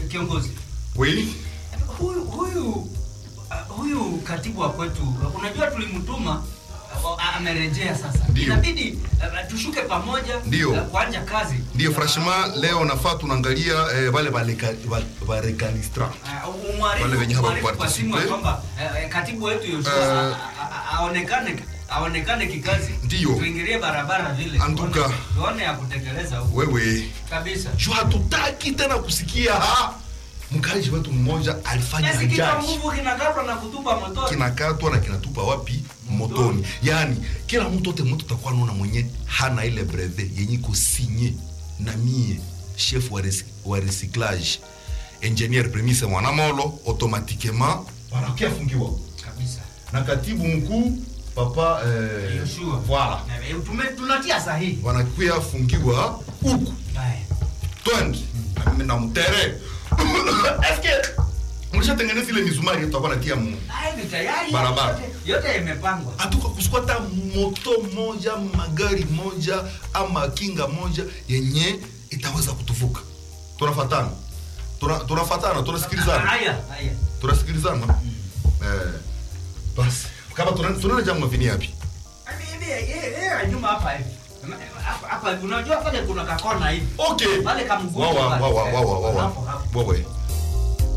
kiongozi Oui. huyu huyu uh, huyu katibu wa kwetu unajua tulimtuma uh, amerejea sasa Ndio. inabidi uh, tushuke pamoja Ndio. uh, kuanja kazi Ndio franchement leo nafaa tunaangalia eh, wale barecalistra Uh, umwarifu- Wale wenye umwarifu kwa hawakuparticipe. simu ya kwamba uh, katibu wetu Yoshua Eh. a- a- a- aonekane aonekane kikazi Ndio. tuingilie barabara vile Antuka. tuone- tuone ya kutekeleza huko wewe kabisa juu hatutaki tena kusikia ha mkaji wetu mmoja alifanya Kiasi kichwa ajali nguvu kinakatwa na kutupa motori kinakatwa na kinatupa wapi motoni yaani kila mtu ote mtu takuwa naona mwenye hana ile breve yenye iko sinye na mie chef wa, resi, wa recyclage ingenier premise mwanamolo automatiquement wanakia fungiwa kabisa na katibu mkuu papa eh, Yoshua. voilà Eh, tume- tunatia sahihi wanakuya fungiwa huku Haya. twende na mimi na mtere eske mlishatengeneza ile mizumari tutakuwa natia mu Haya ni tayari Barabara. yote- yote imepangwa hatuka kusikwata moto moja magari moja ama kinga moja yenye itaweza kutuvuka tunafatana Tuna- tunafatana tunasikilizana haya haya tunasikilizana eh, basi kama tuna- tunaenda jamu mavini yapi Hivi, eh, eh, nyuma hapa hivi hapa hapa unajua pale kuna kakona hivi okay pale kamgumu wawa pale. wawa wawa wawa Hapo, hapo. wawa